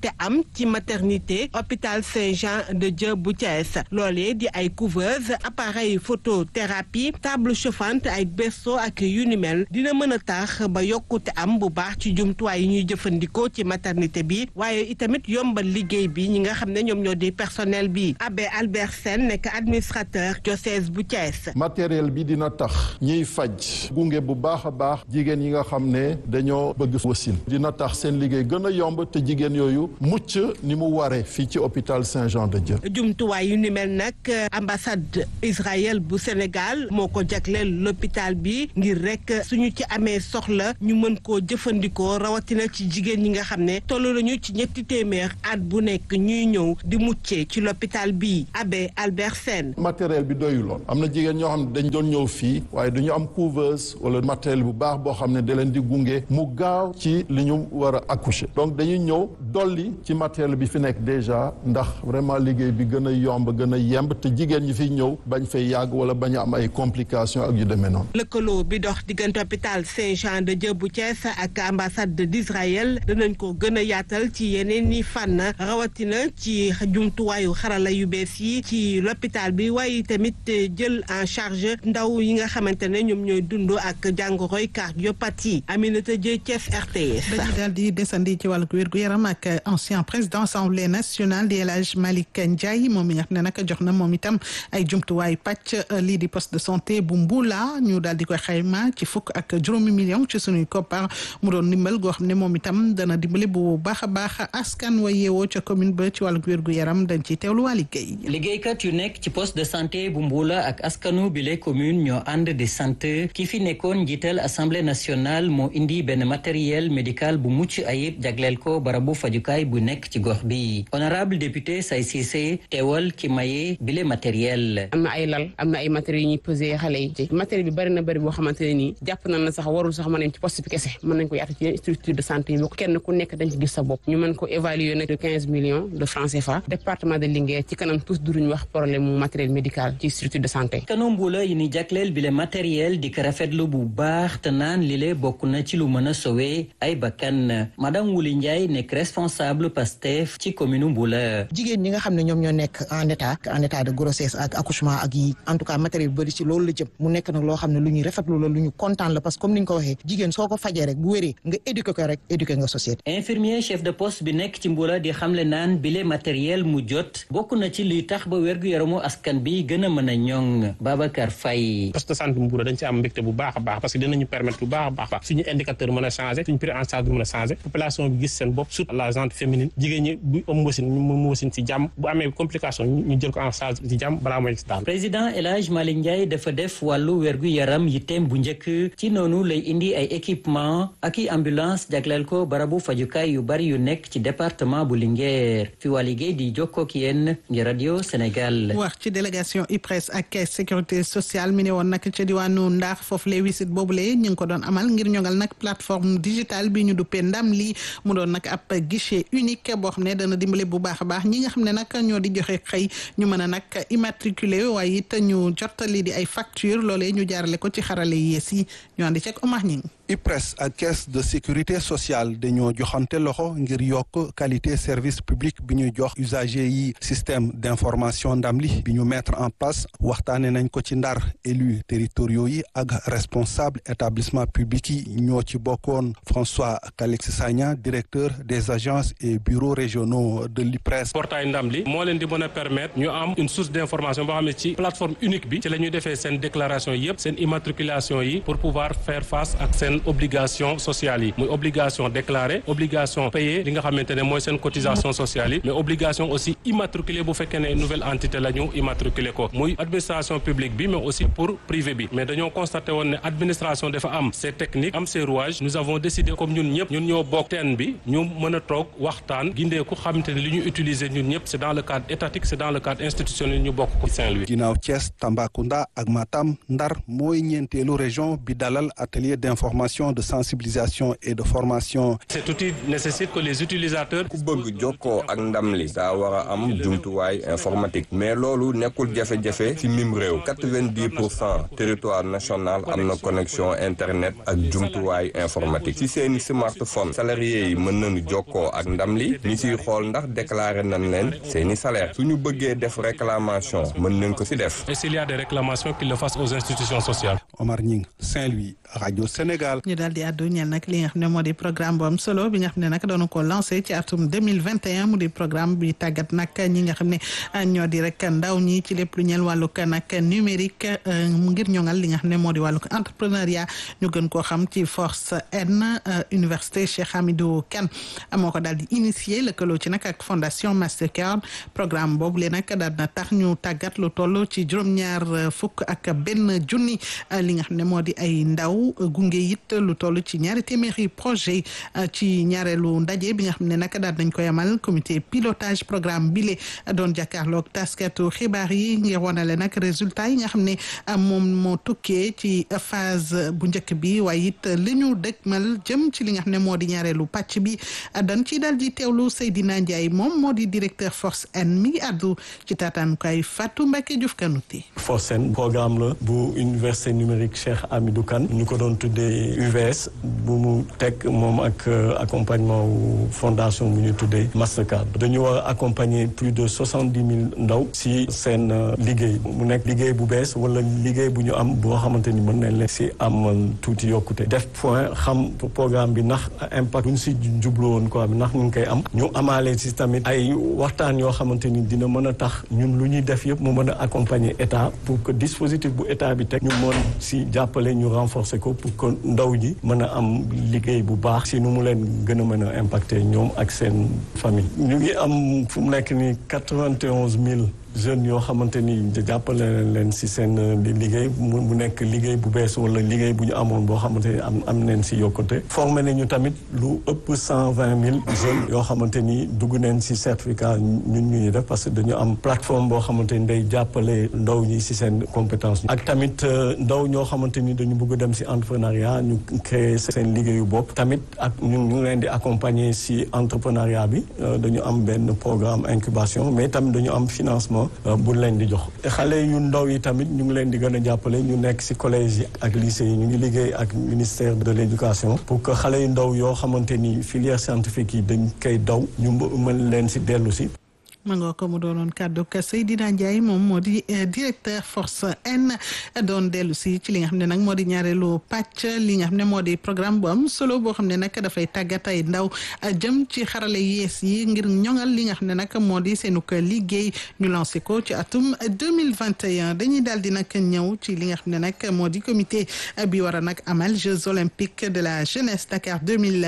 am ci maternité hôpital Saint-Jean de Dieu bu Thiès loolee di ay couveuse appareil photothérapie table chauffante ay berceau ak yu ni mel dina mën a tax ba yokkute am bu baax ci jumtuwaay yi ñuy jëfandikoo ci maternité bi waaye itamit yombal liggéey bi ñi nga xam ne ñoom ñoo di personnel bi abbé Albert Sène nekk administrateur diocèse bu Thiès. matériel bi dina tax ñiy faj gunge bu baax a baax jigéen yi nga xam ne dañoo bëgg wasin dina tax seen liggéey gën a yomb te jigéen yooyu mucc ni mu waree fii ci hôpital Saint-Jean de Dieu. jumtuwaay yu ni mel nag ambassade Israël bu Sénégal moo ko jagleel l'hôpital bi ngir rek suñu ci amee soxla ñu mën koo jëfandikoo rawatina ci jigéen ñi nga xam ne toll nañu ci ñetti téeméer at bu nekk ñuy ñëw di muccee ci l'hôpital bi abbé Albert Sène. matériel bi doyuloon am na jigéen ñoo xam ne dañ doon ñëw fii waaye du ñu am couveuse wala matériel bu baax boo xam ne da leen di gunge mu gaaw ci li ñu war a accoucher donc dañuy ñëw dolli ci matériel bi fi nekk déjà ndax vraiment liggéey bi gën a yomb gën a yemb te jigéen ñi fiy ñëw bañ fay yàgg wala bañ a am ay complications ak yu demee noonu. lëkkaloo bi dox diggante hôpital Saint-Jean de Dieu bu Thiès ak ambassade d'Israël dinañ ko gën a yaatal ci yeneen i fànn rawatina ci jumtuwaayu xarala yu bees yi ci l'hôpital bi waaye tamit jël en charge ndaw yi nga xamante ne ñoom ñooy dund ak jàngoroy cardiopathie Aminata Dieng Thiès RTS. dañuy daal di desandi ci wàllu wér-gu-yaram ak ancien président assemblée nationale di El Hadj Malick Ndiaye moom mi nga xam ne nag jox na moom itam ay jumtuwaay pàcc lii di poste de santé bu Mbula ñu daal di koy xayma ci fukk ak juróomi million ci sunuy koppar mu doon ndimbal goo xam ne moom itam dana dimbali bu baax a baax askan wa yeewoo ca commune ba ci wàllu wér-gu-yaram dañ ciy teewlu waa liggéey. liggéeykat yu nekk ci poste de santé bu Mbula ak askanu bile commune ñoo ànd di sant ki fi nekkoon njiital assemblée nationale moo indi benn matériel médical bu mucc ayib jagleel ko barabu fajukaay bu nekk ci gox bi honorable député Say Cissé teewal ki maye bile matériel. am na ay lal am na ay matériels yu ñuy pesé xale yi ci matériel bi bari na bari boo xamante ne nii jàpp nañ na sax warul sax mën nañ ci poste bi kese mën nañ ko yaatu ci structure de santé yi boo kenn ku nekk dañ ci gis sa bopp ñu mën ko évaluer nag de quinze millions de francs CFA département de Linguère ci kanam tous duruñ wax problème mu matériel médical ci structure de santé. kanu mbula yi ni jagleel bile matériel di ko rafetlu bu baax te naan lile bokk na ci lu mën a sauver ay bakkan madame Wuli Ndiaye nekk responsable Pastef ci commune Mbula. jigéen ñi nga xam ne ñoom ñoo nekk en état en état de grossesse ak accouchement ak yi en tout cas matériel bëri ci loolu la jëm mu nekk nag loo xam ne lu ñuy rafetlu la lu ñu kontaan la parce que comme ni ñu ko waxee jigéen soo ko fajee rek bu wéree nga éduquer ko rek éduquer nga société. infirmier chef de poste bi nekk ci Mbula di xamle naan bile matériel mu jot bokk na ci luy tax ba wérgu yaramu askan bi gën a mën a ñoŋ Babacar Faye. poste de santé Mbour dañ ci am mbégte bu baax a baax parce que dinañu permettre bu baax a baax suñu indicateur mën a changé suñu prise en charge mën a changé population bi gis seen bopp surtout la gente féminine jigéen ñi bu am wasin mu wasin ci jàmm bu amee complication ñu jël ko en charge ci jàmm balaa mooy si daal président El Hadj Malick Ndiaye dafa def wàllu wérgu yaram yitteem bu njëkk ci noonu lay indi ay équipement ak i ambulance jagleel ko barabu fajukaay yu bari yu nekk ci département bu Linguère fi waa liggéey di jokkoo ak yéen ngi radio Sénégal. wax ci délégation IPRES ak caisse sécurité sociale mi ne woon nag ca diwaanu Ndar foofu lay wisit boobule ñu ngi ko doon amal ngir ñoŋal nag plateforme digitale bi ñu duppee ndam lii mu doon nag ab guichet unique boo xam ne dana dimbale bu baax a baax ñi nga xam ne nag ñoo di joxe xëy ñu mën a nag immatriculé waaye it ñu jottali di ay facture loolee ñu jaarale ko ci xarale yees yi ñu andi ceeg Omar Ñing IPRES ak caisse de sécurité sociale dañoo joxante loxo ngir yokk qualité service public bi ñuy jox usager yi système d'information ndamli bi ñu mettre en place waxtaane nañ ko ci ndar élus territoriaux yi ak responsable établissement public yi ñoo ci bokkoon François Calix Sagna directeur des agences et bureaux régionaux de l'IPRES portail ndamli moo leen di mën a permettre ñu am une source d'information boo xam ne ci plateforme unique bi ci la ñuy defee seen déclaration yépp seen immatriculation yi pour pouvoir faire face ak seen obligation sociale yi muy obligation déclarée obligation payer li nga xamante ne mooy seen cotisation sociale yi mais obligation aussi immatriculer bu fekkee ne nouvelle entité la ñu immatriculer ko muy administration publique bi mais aussi pour privé bi mais dañoo constaté woon ne administration dafa am ses techniques am ses rouages nous avons décidé comme ñun ñëpp ñun ñoo bokk teen bi ñu mën a toog waxtaan gindeeku xamante ne li ñu utiliser ñun ñëpp c'est dans le cadre étatique c'est dans le cadre institutionnel ñu bokk ko Saint-Louis ginnaaw Thiès Tambacounda ak Matam Ndar mooy ñeenteelu région bi dalal atelier d'information de sensibilisation et de formation. Cet outil nécessite que les utilisateurs. ku bëgg jokkoo ak ndam li daa war a am jumtuwaay informatique mais loolu nekkul jafe-jafe ci mim réew quatre-vingt-dix pour cent territoire national am na connexion internet ak jumtuwaay informatique ci seeni smartphone salariés yi mën nañu jokkoo ak ndam ndam li ñi siy xool ndax déclaré nañ leen seeni salaire suñu bëggee def réclamation mën nañ ko si def. Et s'il y a des réclamations, qu'ils le fassent aux institutions sociales. Omar Ñing Saint-Louis rajo Sénégal. ñu daal di àddu ñeel nag li nga xam ne moo di programme bu am solo bi nga xam ne nag doon ko lancé ci atum 2021 mu di programme bi tàggat nag ñi nga xam ne ñoo di rek ndaw ñi ci lépp lu ñeel wàllug nag numérique ngir ñoŋal li nga xam ne moo di wàllug entrepreneuriat ñu gën koo xam ci force N université Cheikh Hamidou Kane moo ko daal di initier lëkkaloo ci nag ak fondation Mastercard programme boobu lee nag daal na tax ñu tàggat lu toll ci juróom-ñaar fukk ak benn junni li nga xam ne moo di ay ndaw gunge it lu toll ci ñaari téeméeri projet ci ñaareelu ndaje bi nga xam ne nag daal nañ koy amal comité pilotage programme bile doon jàkkaarloog taskatu xibaar yi ngir wanale nag résultat yi nga xam ne moom moo tukkee ci phase bu njëkk bi waaye it li ñu dëgmal jëm ci li nga xam ne moo di ñaareelu pàcc bi dañ ci daal di teewlu Seydina Ndiaye moom moo di directeur force N mi ngi àddu ci taataanukaay Fatou Mbacke Diouf Kanouté force N programme la bu université numérique Cheikh Hamidou Kane ñu ko doon tuddee UVS bu mu teg moom ak accompagnement wu fondation bu ñu tuddee Mastercard dañu war a accompagner plus de soixante dix mille ndaw si seen liggéey mu nekk liggéey bu bees wala liggéey bu ñu am boo xamante ni mën nañ leen si am tuuti yokkute def point xam programme bi ndax impact bu ñu si jublu woon quoi ndax ñu ngi koy am ñu amaale si tamit ay waxtaan yoo xamante ni dina mën a tax ñun lu ñuy def yëpp mu mën a accompagner état pour que dispositif bu état bi teg ñu mën si jàppale ñu renforcer ko pour que ndaw ñi mën a am liggéey bu baax si nu mu leen gën a mën a impacter ñoom ak seen famille ñu ngi am fu mu nekk ni quatre-vingt-onze mille jeunes yoo xamante ni jàppale leen si seen liggéey mu nekk liggéey bu bees wala liggéey bu ñu amoon boo xamante ni am am neen si yokkute formé nañu tamit lu ëpp cent vingt mille jeunes yoo xamante ni dugg neen si certificat ñun ñuy def parce que dañu am plateforme boo xamante ni day jàppale ndaw ñi si seen compétence ak tamit ndaw ñoo xamante ni dañu bëgg dem si entrepreneuriat ñu créer seen liggéeyu bopp tamit ak ñu ngi leen di accompagner si entrepreneuriat bi dañu am benn programme incubation mais tamit dañu am financement bu leen di jox xale yu ndaw yi tamit ñu ngi leen di gën a jàppale ñu nekk ci collège yi ak lycée yi ñu ngi liggéey ak ministère de l'éducation pour que xale yu ndaw yoo xamante ni filière scientifique yi dañ koy daw ñu mën leen ci dellu ci ma nga ko mu doonoon kàddu ka Seydina Ndiaye moom moo di directeur force N doon dellu si ci li nga xam ne nag moo di ñaareelu pàcc li nga xam ne moo di programme bu am solo boo xam ne nag dafay tàggat ay ndaw jëm ci xarale yees yi ngir ñoŋal li nga xam ne nag moo di seenu ko liggéey ñu lancé ko ci atum 2021 dañuy daal di nag ñëw ci li nga xam ne nag moo di comité bi war a nag amal Jeux olympiques de la jeunesse Dakar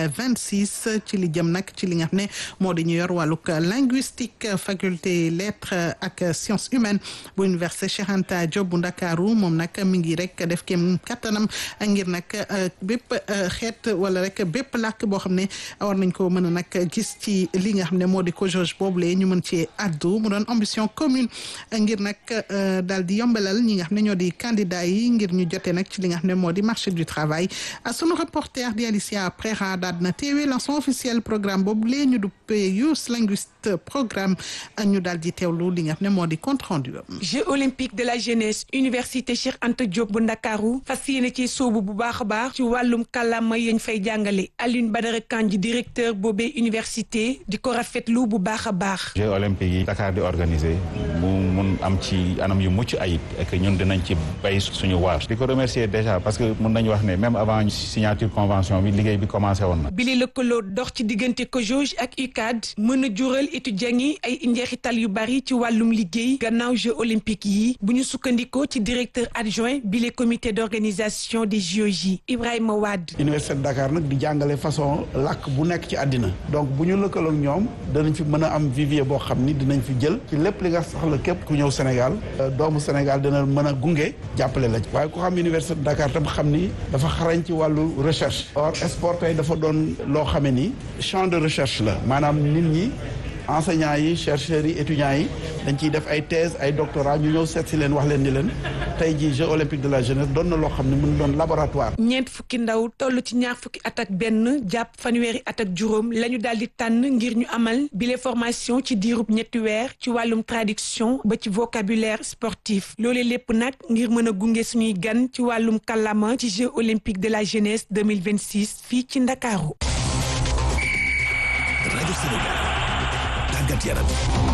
2026 ci li jëm nag ci li nga xam ne moo di ñu yor wàllug linguistique faculté lettres ak sciences humaines bu université Cheikh Anta Diop bu Ndakaaru moom nag mi ngi rek def kem kattanam ngir nag bépp xeet wala rek bépp làkk boo xam ne war nañ ko mën a nag gis ci li nga xam ne moo di COJOJ boobule ñu mën ci addu mu doon ambition commune ngir nag daal di yombalal ñi nga xam ne ñoo di candidat yi ngir ñu jotee nag ci li nga xam ne moo di marché du travail sunu reporter di Alicia Préra daal na teewee lancement officiel programme boobule ñu duppee Youth Linguist programme ñu daal di teewlu li nga xam ne moo di compte rendu Jeux olympiques de la jeunesse université Cheikh Anta Diop bu Ndakaaru fas yéene ci soobu bu baax a baax ci wàllum kàllaama yañ fay jàngale Alioune Badara Kandji directeur boobee université di ko rafetlu bu baax a baax. Jeux olympiques yi Dakar di organiser mu mun am ci anam yu mucc ayib et que ñun dinañ ci bay suñu waar. di ko remercier déjà parce que mun nañu wax ne même avant signature convention bi liggéey bi commencé woon na. bili lëkkaloo dox ci diggante COJOJ ak UCAD mën a jural étudiants yi ay njeexital yu bari ci wàllum liggéey gannaaw Jeux olympiques yi bu ñu sukkandikoo ci directeur adjoint bi le comité d'organisation des JOJ Ibrahima Wade. université de Dakar nag di jàngale façon làkk bu nekk ci àddina donc bu ñu lëkkaloog ñoom danañ fi mën a am vivier boo xam ni dinañ fi jël ci lépp li nga soxla képp ku ñëw Sénégal doomu Sénégal dina mën a gunge jàppale la waaye ku xam université de Dakar tam xam ni dafa xarañ ci wàllu recherche or sport tey dafa doon loo xame ni champ de recherche la maanaam nit ñi enseignants yi chercheurs yi étudiants yi dañ ciy def ay thèse ay doctorat ñu ñëw seet si leen wax leen ni leen tey jii Jeux olympiques de la jeunesse doon na loo xam ne mën doon laboratoire. ñeent fukki ndaw toll ci ñaar fukki at ak benn jàpp fanweeri at ak juróom la ñu daal di tànn ngir ñu amal bile formation ci diirub ñetti weer ci wàllum traduction ba ci vocabulaire sportif loolee lépp nag ngir mën a gunge suñuy gan ci wàllum kàllaama ci Jeux olympiques de la jeunesse 2026 fii ci Ndakaaru. rajo Sénégal tàggat yaram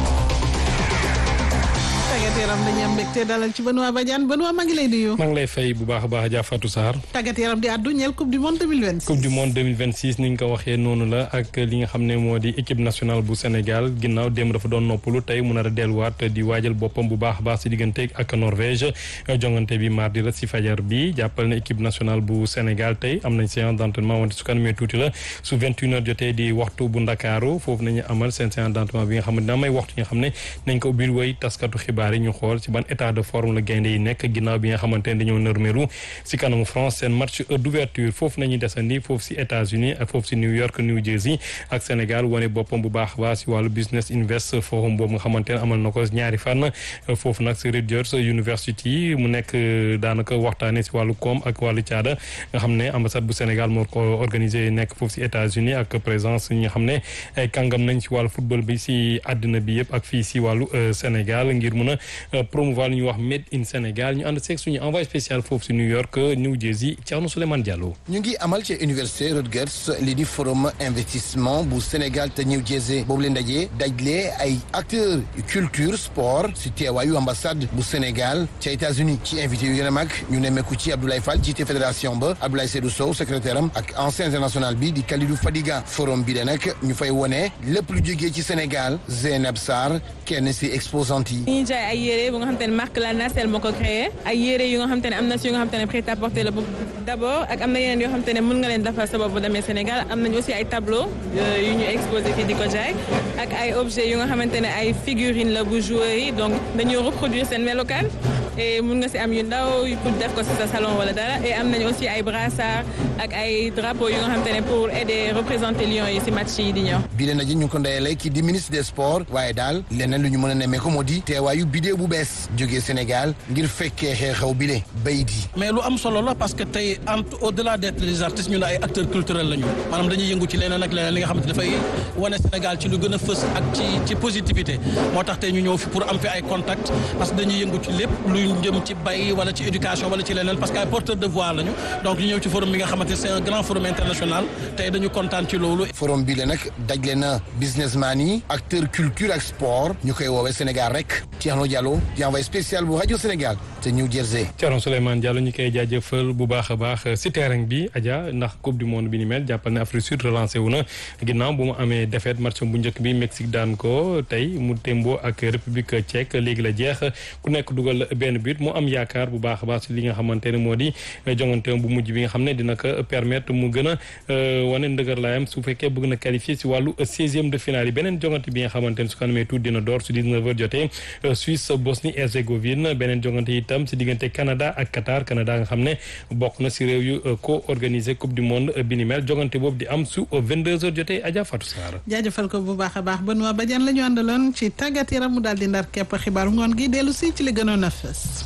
tàggat yaram dañuy am mbégte dalal ci Benoît Badiane Benoît maa ngi lay nuyu. maa ngi lay fay bu baax a baax Adja Fatou Sarr. tàggat yaram di àddu ñeel coupe du monde 2026. coupe du monde 2026 ni nga ko waxee noonu la ak li nga xam ne moo di équipe nationale bu Sénégal ginnaaw démb dafa doon noppalu tey mu nar a delluwaat di waajal boppam bu baax a baax si diggante ak Norvège jongante bi mardi la si fajar bi jàppal na équipe nationale bu Sénégal tey am nañ séance d' entraînement wante su kanamee tuuti la su 21 heures jotee di waxtu bu Ndakaaru foofu nañu amal seen séance d' entraînement bi nga xam ne dina may waxtu yi nga xam ne nañ ko ubbil woy taskatu xibaar yi ñu xool ci ban état de forme la gaynde yi nekk ginnaaw bi nga xamante ne dañoo nërmeelu si kanamu France seen match d'ouverture foofu nañuy desandi foofu si États-Unis ak foofu si New York New Jersey ak Sénégal wane boppam bu baax baax si wàllu business invest forum boobu nga xamante ne amal na ko ñaari fan foofu nag si Rutgers University mu nekk daanaka waxtaane si wàllu koom ak wàllu caada nga xam ne ambassade bu Sénégal moo ko organisé nekk foofu si États-Unis ak présence ñi nga xam ne ay kàngam nañ si wàllu football bi si àddina bi yëpp ak fii si wàllu Sénégal ngir mun a promouvoir li ñuy wax made in Sénégal ñu ànd seeg suñu envoyé spécial foofu si New York New Jersey Thierno Souleymane Diallo. ñu ngi amal ci université Rutgers lii di forum investissement bu Sénégal te New Jersey boobu leen dajee dajlee ay acteurs culture sport si teewaayu ambassade bu Sénégal ca États-Unis ci invité yu gën a mag ñu nemmeeku ci Abdoulaye Fall jiite fédération ba Abdoulaye Seydou Sow secrétaire am ak ancien international bi di Kalidou Fadiga forum bi de nag ñu fay wone lépp lu jógee ci Sénégal Zeynab Sarr kenn si exposante yi. ñuy jaay ay yére bu nga xam te ne marque la Nacelle moo ko créé ay yére yu nga xam te ne am na si yu nga xam te ne prêt à porter la d' abord ak am na yeneen yoo xam te ne mën nga leen defar sa bopp bu demee Sénégal am nañu aussi ay tableau yu ñu exposé fii di ko jaay ak ay objets yu nga xamante ne ay figurine la bu joueurs yi donc dañoo reproduire seen melokaan et mun nga si am yu ndaw pour def ko si sa salon wala dara et am nañu aussi ay brassard ak ay drapeaux yu nga xamante ne pour aider représenter Lions yi si match yi di ñëw. bi leen ji ñu ngi ko ndeyale ki di ministre des sports waaye daal leneen lu ñu mën a nemmee ko moo di teewaayu bidéo bu bees jógee Sénégal ngir fekkee xew-xew bile bay di. mais lu am solo la parce que tey entre au delà d'être des artistes ñu ne ay acteurs culturels lañu maanaam dañuy yëngu ci leneen ak leneen li nga xamante dafay wane Sénégal ci lu gën a fës ak ci ci positivité moo tax tey ñu ñëw fi pour am fi ay contacts parce que dañuy yëngu ci lépp lu jëm ci bay wala ci éducation wala ci leneen parce que ay porteurs de voix lañu donc ñu ñëw ci forum bi nga xamante c'est un grand forum international tey dañu kontaan ci loolu. forum bi la nag dajale na businessman yi acteurs culture ak sport ñu koy woowee Sénégal rek Thierno Diallo di envoyé spécial bu rajo Sénégal te New Jersey. Thierno Souleymane Diallo ñu koy jaajëfal bu baax a baax si terrain bi Adja ndax coupe du monde bi ni mel jàppal ne Afrique Sud relancé wu na ginnaaw bu mu amee défaite match bu njëkk bi Mexique daan ko tey mu témboo ak République tchèque léegi la jeex ku nekk dugal benn but mu am yaakaar bu baax a baax si li nga xamante ne moo di jongante bu mujj bi nga xam ne dina ko permettre mu gën a wane ndëgër laayam su fekkee bëgg na qualifier si wàllu seizième de finale yi beneen jongante bi nga xamante ne su ko amee tuuti dina door su 19 heures jotee Suisse Bosnie Herzégovine beneen jongante itam si diggante Canada ak Qatar Canada nga xam ne bokk na si réew yu co organisé coupe du monde bi ni mel jongante boobu di am su 22 heures jotee Adja Fatou Sarr. jaajëfal ko bu baax a baax Benoît Badiane la ñu àndaloon ci tàggat yaram mu daal di ndar képp xibaaru ngoon gi dellu si ci li gënoon a fës.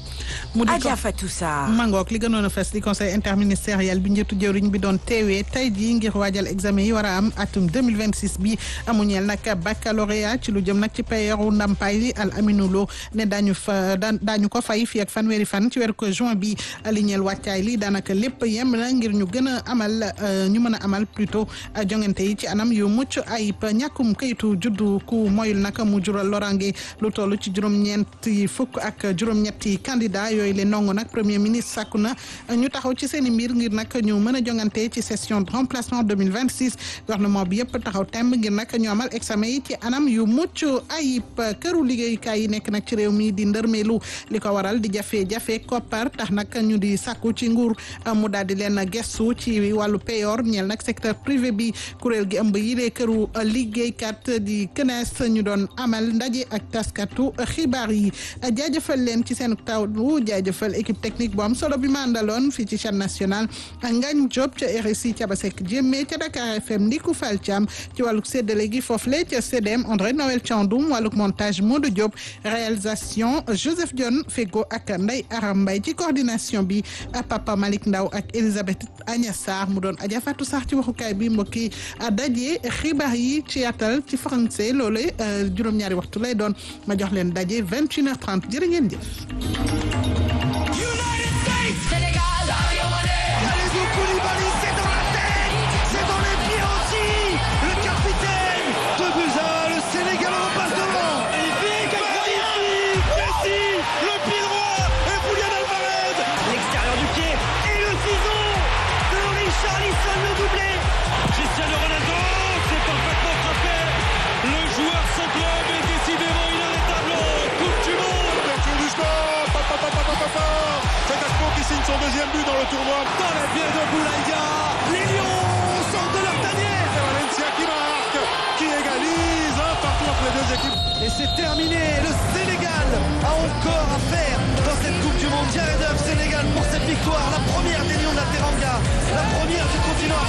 mu di Adja Fatou Sarr mangook li gënoon a fes di conseil interministériel bi njëtu jëwriñ bi doon teewee tey jii ngir waajal examen yi war a am atum 2026 bi amuñeel nag baccalauréat ci lu jëm nag ci payeeru ndampaay li al aminulo ne daañu fa daan daañu ko fay fii ak fanweeri fan ci weeru ko juin bi li ñeel wàccaay li daanaka lépp yem na ngir ñu gën a amal ñu mën a amal plutôt jongante yi ci anam yu mucc ayib ñàkkum kayitu juddu ku moyul nag mu jural lorange lu toll ci juróom-ñeenti fukk ak juróom-ñetti candidat yooyu leen ndongo nag premier ministre sàkku na ñu taxaw ci seen i mbir ngir nag ñu mën a jongante ci session de remplacement 2026 gouvernement bi yëpp taxaw temb ngir nag ñu amal examen yi ci anam yu mucc ayib këru liggéeyukaay yi nekk nag ci réew mi di ndërmeelu li ko waral di jafe-jafe koppar tax nag ñu di sàkku ci nguur mu daal di leen gestu ci wàllu payor ñeel nag secteur privé bi kuréel gi ëmb yi dee këru liggéeykat di CNES ñu doon amal ndaje ak taskatu xibaar yi jaajëfal leen ci seen taw jaajëfal équipe technique bu am solo bi ma àndaloon fii ci chaîne nationale Ngagne Diop ca RSI Thiabasek Diémé ca Dakar FM Ndiku Fall Thiam ci wàllug séddale gi foofule ca CDM André Noël Thiandoum wàllug montage Modou Diop réalisation Joseph Dione Fego ak Ndeye Aram Mbaye ci coordination bi Papa Malick Ndaw ak Elisabeth Agnès Sarr mu doon Adja Fatou Sarr ci waxukaay bi mbokki daje xibaar yi ci yaatal ci français loolu juróom-ñaari waxtu lay doon ma jox leen daje 21h30 jërë ngeen jëf. Sénégal, Kalidou Koulibaly, c'est dans la tête, c'est dans les pieds aussi, le capitaine le tournoi. Dans les pieds de Boulaïdia, les Lions sortent de leur tanière. C'est Valencia qui marque, qui égalise un partout entre les deux équipes. Et c'est terminé. Le Sénégal a encore à faire dans cette Coupe du Monde. Jared Huff, Sénégal pour cette victoire, la première des Lions de la Teranga, la première du continent.